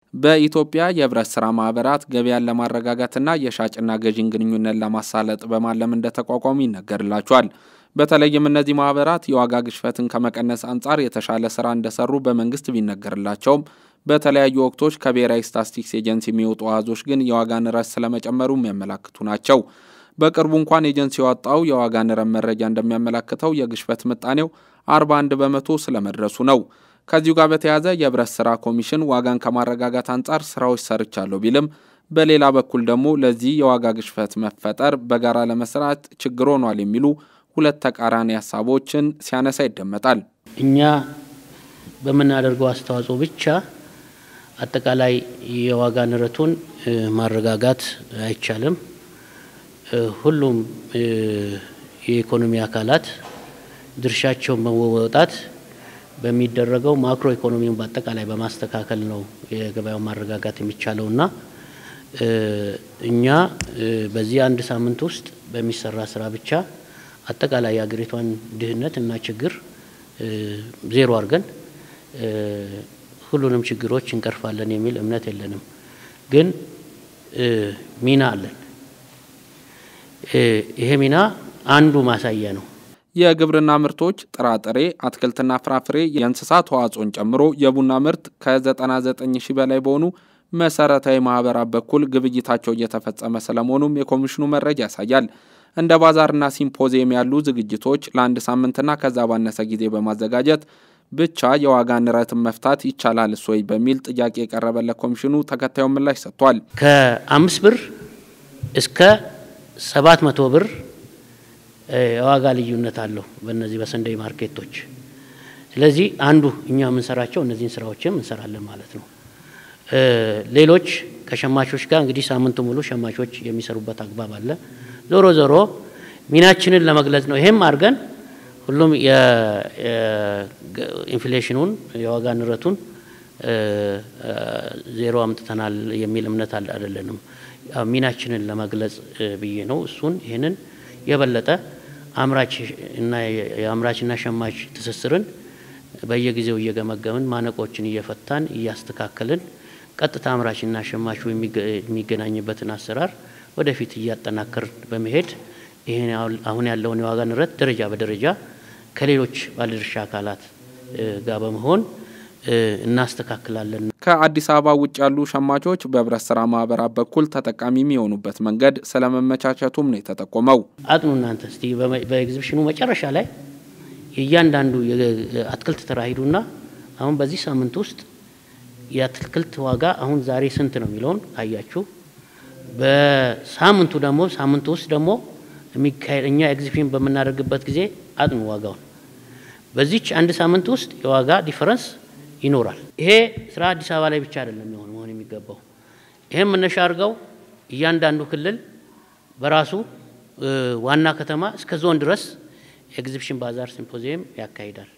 በኢትዮጵያ የህብረት ስራ ማህበራት ገበያን ለማረጋጋትና የሻጭና ገዢን ግንኙነት ለማሳለጥ በማለም እንደተቋቋሙ ይነገርላቸዋል። በተለይም እነዚህ ማህበራት የዋጋ ግሽበትን ከመቀነስ አንጻር የተሻለ ስራ እንደሰሩ በመንግስት ቢነገርላቸውም በተለያዩ ወቅቶች ከብሔራዊ ስታትስቲክስ ኤጀንሲ የሚወጡ አሃዞች ግን የዋጋ ንረት ስለመጨመሩ የሚያመላክቱ ናቸው። በቅርቡ እንኳን ኤጀንሲ ያወጣው የዋጋ ንረት መረጃ እንደሚያመላክተው የግሽበት ምጣኔው 41 በመቶ ስለመድረሱ ነው። ከዚሁ ጋር በተያያዘ የህብረት ስራ ኮሚሽን ዋጋን ከማረጋጋት አንጻር ስራዎች ሰርቻለሁ ቢልም በሌላ በኩል ደግሞ ለዚህ የዋጋ ግሽበት መፈጠር በጋራ ለመስራት ችግር ሆኗል የሚሉ ሁለት ተቃራኒ ሀሳቦችን ሲያነሳ ይደመጣል። እኛ በምናደርገው አስተዋጽኦ ብቻ አጠቃላይ የዋጋ ንረቱን ማረጋጋት አይቻልም። ሁሉም የኢኮኖሚ አካላት ድርሻቸውን በመወጣት በሚደረገው ማክሮ ኢኮኖሚውን በአጠቃላይ በማስተካከል ነው የገበያውን ማረጋጋት የሚቻለውና እኛ በዚህ አንድ ሳምንት ውስጥ በሚሰራ ስራ ብቻ አጠቃላይ የሀገሪቷን ድህነት እና ችግር ዜሮ አድርገን ሁሉንም ችግሮች እንቀርፋለን የሚል እምነት የለንም። ግን ሚና አለን። ይሄ ሚና አንዱ ማሳያ ነው። የግብርና ምርቶች ጥራጥሬ፣ አትክልትና ፍራፍሬ፣ የእንስሳት ተዋጽኦን ጨምሮ የቡና ምርት ከ99 ሺህ በላይ በሆኑ መሰረታዊ ማህበራት በኩል ግብይታቸው እየተፈጸመ ስለመሆኑም የኮሚሽኑ መረጃ ያሳያል። እንደ ባዛርና ሲምፖዚየም ያሉ ዝግጅቶች ለአንድ ሳምንትና ከዛ ባነሰ ጊዜ በማዘጋጀት ብቻ የዋጋ ንረትን መፍታት ይቻላል ወይ በሚል ጥያቄ የቀረበለት ኮሚሽኑ ተከታዩን ምላሽ ሰጥቷል። ከአምስት ብር እስከ ሰባት መቶ ብር የዋጋ ልዩነት አለው በእነዚህ በሰንደይ ማርኬቶች። ስለዚህ አንዱ እኛ የምንሰራቸው እነዚህን ስራዎችም እንሰራለን ማለት ነው። ሌሎች ከሸማቾች ጋር እንግዲህ ሳምንቱ ሙሉ ሸማቾች የሚሰሩበት አግባብ አለ። ዞሮ ዞሮ ሚናችንን ለመግለጽ ነው። ይሄም አድርገን ሁሉም የኢንፍሌሽኑን የዋጋ ንረቱን ዜሮ አምጥተናል የሚል እምነት አይደለንም። ሚናችንን ለመግለጽ ብዬ ነው። እሱን ይህንን የበለጠ አምራች እና የአምራችና ሸማች ትስስርን በየጊዜው እየገመገምን ማነቆችን እየፈታን እያስተካከልን ቀጥታ አምራችና ሸማቹ የሚገናኝበትን አሰራር ወደፊት እያጠናከርን በመሄድ ይህን አሁን ያለውን የዋጋ ንረት ደረጃ በደረጃ ከሌሎች ባለድርሻ አካላት ጋር በመሆን እናስተካክላለን። ከአዲስ አበባ ውጭ ያሉ ሸማቾች በህብረት ስራ ማህበራት በኩል ተጠቃሚ የሚሆኑበት መንገድ ስለመመቻቸቱም ነው የተጠቆመው። አጥኑ እናንተ እስቲ በኤግዚቢሽኑ መጨረሻ ላይ የእያንዳንዱ የአትክልት ተራ ሂዱና አሁን በዚህ ሳምንት ውስጥ የአትክልት ዋጋ አሁን ዛሬ ስንት ነው የሚለውን ካያችሁ በሳምንቱ ደግሞ ሳምንቱ ውስጥ ደግሞ የሚካሄድ እኛ ኤግዚቢሽን በምናደርግበት ጊዜ አጥኑ ዋጋውን በዚች አንድ ሳምንት ውስጥ የዋጋ ዲፈረንስ ይኖራል። ይሄ ስራ አዲስ አበባ ላይ ብቻ አይደለም የሚሆን መሆን የሚገባው። ይህም መነሻ አድርገው እያንዳንዱ ክልል በራሱ ዋና ከተማ እስከ ዞን ድረስ ኤግዚቢሽን ባዛር ሲምፖዚየም ያካሂዳል።